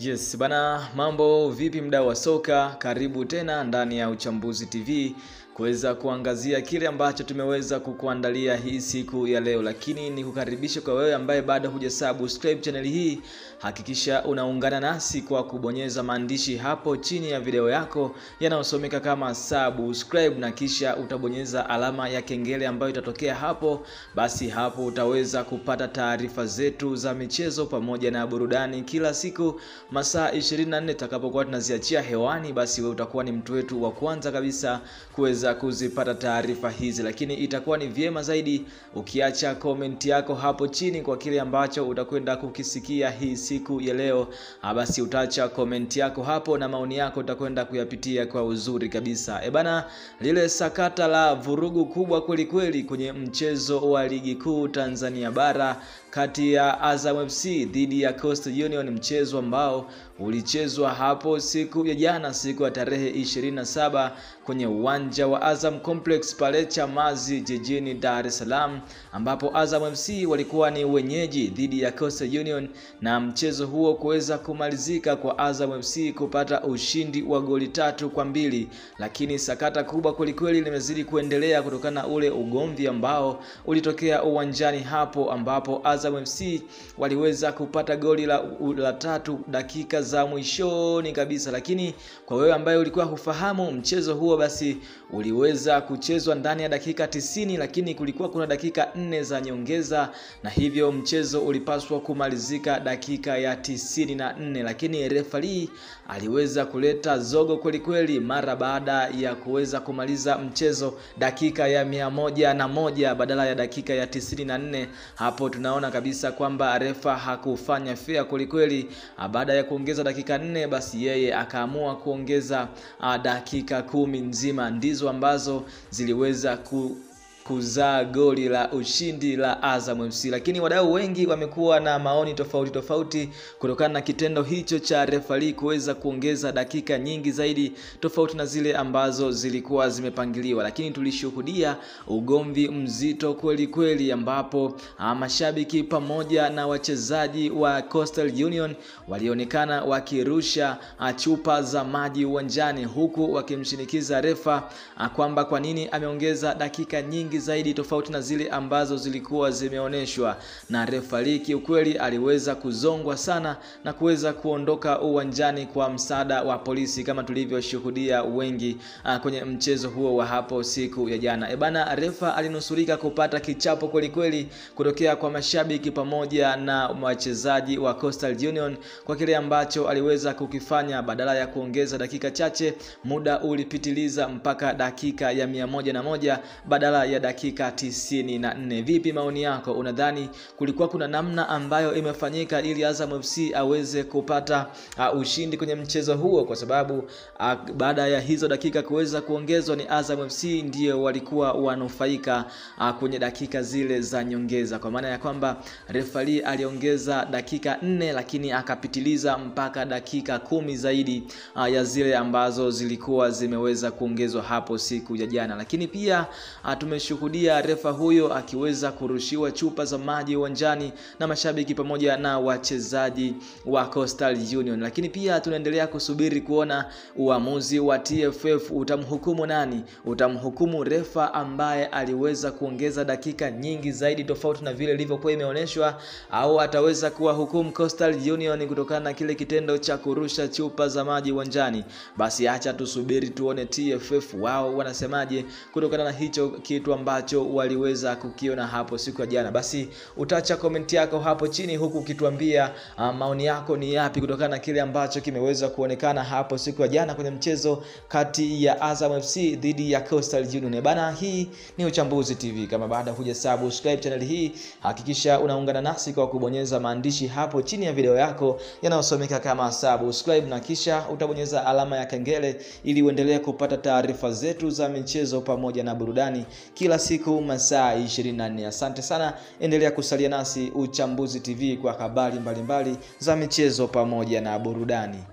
Yes, bana mambo vipi mdau wa soka? Karibu tena ndani ya Uchambuzi TV kuweza kuangazia kile ambacho tumeweza kukuandalia hii siku ya leo, lakini ni kukaribisha kwa wewe ambaye bado hujasubscribe channel hii, hakikisha unaungana nasi kwa kubonyeza maandishi hapo chini ya video yako yanayosomeka kama subscribe, na kisha utabonyeza alama ya kengele ambayo itatokea hapo. Basi hapo utaweza kupata taarifa zetu za michezo pamoja na burudani kila siku masaa 24 tutakapokuwa tunaziachia hewani, basi wewe utakuwa ni mtu wetu wa kwanza kabisa kuweza kuzipata taarifa hizi, lakini itakuwa ni vyema zaidi ukiacha komenti yako hapo chini kwa kile ambacho utakwenda kukisikia hii siku ya leo. Basi utaacha komenti yako hapo na maoni yako utakwenda kuyapitia kwa uzuri kabisa. E bana, lile sakata la vurugu kubwa kweli kweli kwenye mchezo wa ligi kuu Tanzania bara kati ya Azam FC dhidi ya Coastal Union, mchezo ambao ulichezwa hapo siku ya jana, siku ya tarehe 27 kwenye uwanja wa Azam Complex pale Chamazi jijini Dar es Salaam, ambapo Azam FC walikuwa ni wenyeji dhidi ya Coastal Union, na mchezo huo kuweza kumalizika kwa Azam FC kupata ushindi wa goli tatu kwa mbili, lakini sakata kubwa kwelikweli limezidi kuendelea kutokana na ule ugomvi ambao ulitokea uwanjani hapo, ambapo Azam FC waliweza kupata goli la, la tatu dakika za mwishoni kabisa, lakini kwa wewe ambaye ulikuwa hufahamu mchezo huo, basi uliweza kuchezwa ndani ya dakika tisini, lakini kulikuwa kuna dakika nne za nyongeza, na hivyo mchezo ulipaswa kumalizika dakika ya tisini na nne, lakini refari aliweza kuleta zogo kweli kweli mara baada ya kuweza kumaliza mchezo dakika ya mia moja na moja badala ya dakika ya tisini na nne. Hapo tunaona kabisa kwamba refa hakufanya fair kweli kweli. Baada ya kuongeza dakika nne, basi yeye akaamua kuongeza dakika kumi nzima ndizo ambazo ziliweza ku kuzaa goli la ushindi la Azam FC, lakini wadau wengi wamekuwa na maoni tofauti tofauti kutokana na kitendo hicho cha refari kuweza kuongeza dakika nyingi zaidi tofauti na zile ambazo zilikuwa zimepangiliwa, lakini tulishuhudia ugomvi mzito kweli kweli, ambapo mashabiki pamoja na wachezaji wa Coastal Union walionekana wakirusha chupa za maji uwanjani, huku wakimshinikiza refa kwamba kwa nini ameongeza dakika nyingi zaidi tofauti na zile ambazo zilikuwa zimeonyeshwa na refari. Kiukweli aliweza kuzongwa sana na kuweza kuondoka uwanjani kwa msaada wa polisi kama tulivyoshuhudia wengi a, kwenye mchezo huo wa hapo siku ya jana. E bana, refa alinusurika kupata kichapo kweli kweli kutokea kwa mashabiki pamoja na wachezaji wa Coastal Union kwa kile ambacho aliweza kukifanya. Badala ya kuongeza dakika chache, muda ulipitiliza mpaka dakika ya mia moja na moja badala ya dakika tisini na nne. Vipi maoni yako? Unadhani kulikuwa kuna namna ambayo imefanyika ili Azam FC aweze kupata uh, ushindi kwenye mchezo huo? Kwa sababu uh, baada ya hizo dakika kuweza kuongezwa ni Azam FC ndio walikuwa wanufaika uh, kwenye dakika zile za nyongeza, kwa maana ya kwamba refari aliongeza dakika nne lakini akapitiliza mpaka dakika kumi zaidi uh, ya zile ambazo zilikuwa zimeweza kuongezwa hapo siku ya jana, lakini pia uh, tumeshuhudia refa huyo akiweza kurushiwa chupa za maji uwanjani na mashabiki pamoja na wachezaji wa Coastal Union. Lakini pia tunaendelea kusubiri kuona uamuzi wa TFF utamhukumu nani? Utamhukumu refa ambaye aliweza kuongeza dakika nyingi zaidi tofauti na vile ilivyokuwa imeonyeshwa, au ataweza kuwahukumu Coastal Union kutokana na kile kitendo cha kurusha chupa za maji uwanjani? Basi acha tusubiri tuone TFF wao wanasemaje kutokana na hicho kitu ambacho waliweza kukiona hapo siku ya jana. Basi utaacha komenti yako hapo chini, huku ukituambia uh, maoni yako ni yapi kutokana na kile ambacho kimeweza kuonekana hapo siku ya jana kwenye mchezo kati ya Azam FC dhidi ya Coastal Union. Bana, hii ni Uchambuzi TV. Kama baada huja subscribe channel hii, hakikisha unaungana nasi kwa kubonyeza maandishi hapo chini ya video yako yanayosomeka kama subscribe, na kisha utabonyeza alama ya kengele ili uendelee kupata taarifa zetu za michezo pamoja na burudani kila siku masaa 24. Asante sana, endelea kusalia nasi Uchambuzi TV kwa habari mbalimbali za michezo pamoja na burudani.